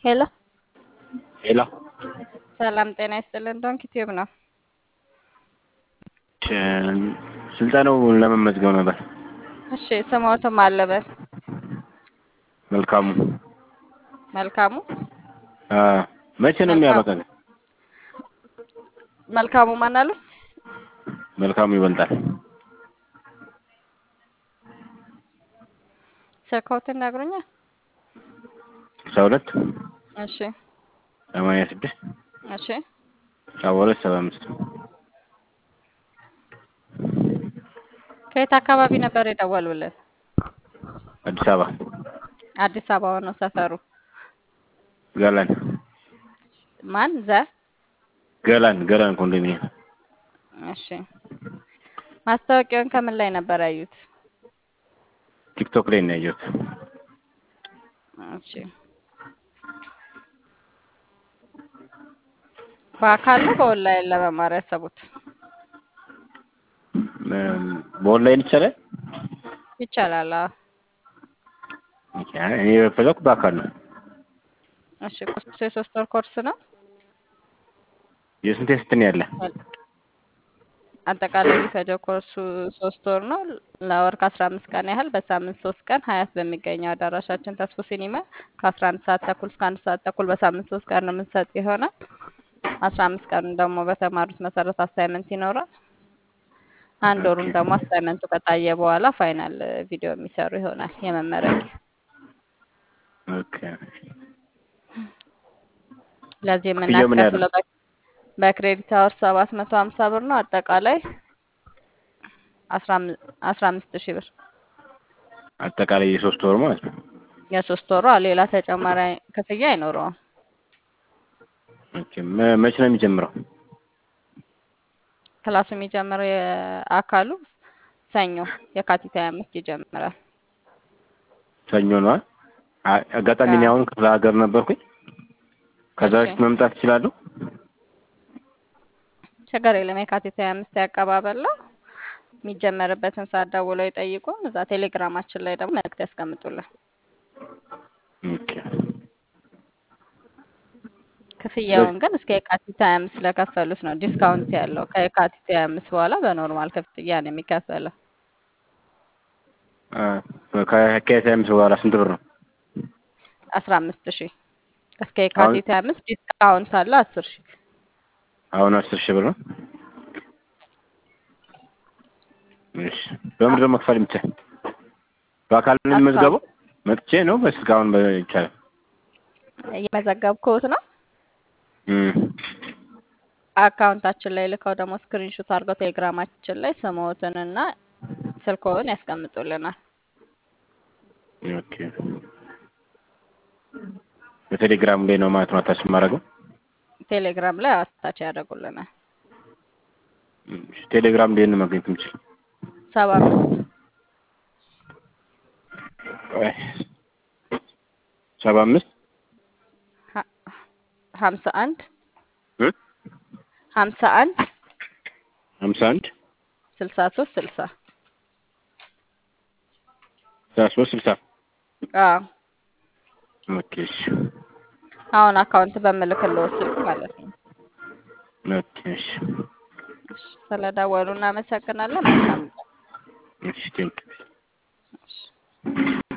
ሄሎ ሄሎ ሰላም ጤና ይስጥልን። ዶንኪ ቲዩብ ነው። ስልጠናው ለመመዝገብ ነበር። እሺ ስሞትም አለበት መልካሙ መልካሙ አ መቼ ነው የሚያበቃው? መልካሙ ማን አሉ? መልካሙ ይበልጣል። ስልክዎትን ይነግሩኛል? ስልሳ ሁለት እሺ ሰማንያ ስድስት እሺ ሰባ ሁለት ሰባ አምስት ከየት አካባቢ ነበር የደወሉልን? አዲስ አበባ አዲስ አበባ ነው ሰፈሩ። ገላን ማን ዘ ገላን ገላን ኮንዶሚኒየም እሺ ማስታወቂያውን ከምን ላይ ነበር ያዩት? ቲክቶክ ላይ ነው ያየሁት። እሺ በአካል ነው በኦንላይን ለመማር ያሰቡት? እም፣ በኦንላይን ይቻላል? ይቻላል። አዎ። እኔ የፈለኩ በአካል ነው። እሺ ኮርሱ የሶስት ወር ኮርስ ነው። የስንት የስንት ነው ያለ? አጠቃላይ የሚፈጀው ኮርሱ ሶስት ወር ነው። ለወር ከአስራ አምስት ቀን ያህል በሳምንት ሶስት ቀን ሀያት በሚገኘው አዳራሻችን ተስፎ ሲኒማ ከአስራ አንድ ሰዓት ተኩል እስከ አንድ ሰዓት ተኩል በሳምንት ሶስት ቀን ነው የምንሰጥ ይሆናል። አስራ አምስት ቀኑን ደግሞ በተማሩት መሰረት አሳይመንት ይኖራል። አንድ ወሩን ደግሞ አሳይመንቱ ከታየ በኋላ ፋይናል ቪዲዮ የሚሰሩ ይሆናል የመመረቂያ ኦኬ ለዚህ ክፍያው ምን ያህል ነው? የምናስከፍለው በ- በክሬዲት አወር ሰባት መቶ ሀምሳ ብር ነው። አጠቃላይ አስራ አም- አስራ አምስት ሺህ ብር አጠቃላይ የሶስት ወር ማለት ነው። የሶስት ወሯ ሌላ ተጨማሪ ክፍያ አይኖረውም። ኦኬ መ- መቼ ነው የሚጀምረው? ክላሱ የሚጀምረው የአካሉ ሰኞ የካቲት ሀያ አምስት ይጀምራል። ሰኞ ነው። አ- አጋጣሚ እኔ አሁን ክፍለ ሀገር ነበርኩኝ። ከዛ እሺ። በፊት መምጣት እችላለሁ? ችግር የለም። የካቲት ሀያ አምስት ያቀባበል ነው። የሚጀመርበትን ሰዓት ደውለው ይጠይቁን። እዛ ቴሌግራማችን ላይ ደግሞ መልዕክት ያስቀምጡልን። ኦኬ ክፍያውን ግን እስከ የካቲት ሀያ አምስት ስለከፈሉት ነው ዲስካውንት ያለው። ከየካቲት ሀያ አምስት በኋላ በኖርማል ክፍያ ነው የሚከፈለው። አ፣ ከሀያ አምስት በኋላ ስንት ብር ነው? አስራ አምስት ሺህ እስከ የካቲት ሀያ አምስት ዲስካውንት አለ አስር ሺህ አሁን አስር ሺህ ብር ነው። እሺ በምንድን ነው መክፈል የሚቻል? በአካል ነው የሚመዝገበው? መጥቼ ነው ወይስ እስካሁን ይቻላል? እየመዘገብኩት ነው። እም፣ አካውንታችን ላይ ልከው ደግሞ ስክሪንሾት አድርገው ቴሌግራማችን ላይ ስምዎትንና ስልክዎን ያስቀምጡልናል። ኦኬ በቴሌግራም ላይ ነው ማለት ነው አታች የማደርገው? ቴሌግራም ላይ አታች ያደርጉልናል። እሺ፣ ቴሌግራም ላይ ነው ማግኘት የምችል? ሰባ አምስት ቆይ፣ ሰባ አምስት ሀ- ሀምሳ አንድ እ ሀምሳ አንድ ሀምሳ አንድ ስልሳ ሶስት ስልሳ ሰላሳ ሶስት ስልሳ አዎ ኦኬ እሺ አሁን አካውንት በምልክልዎ ስልክ ማለት ነው። ኦኬ እሺ እሺ፣ ስለደወሉ እናመሰግናለን። መልካም ቀን። እሺ ቴንክ እሺ።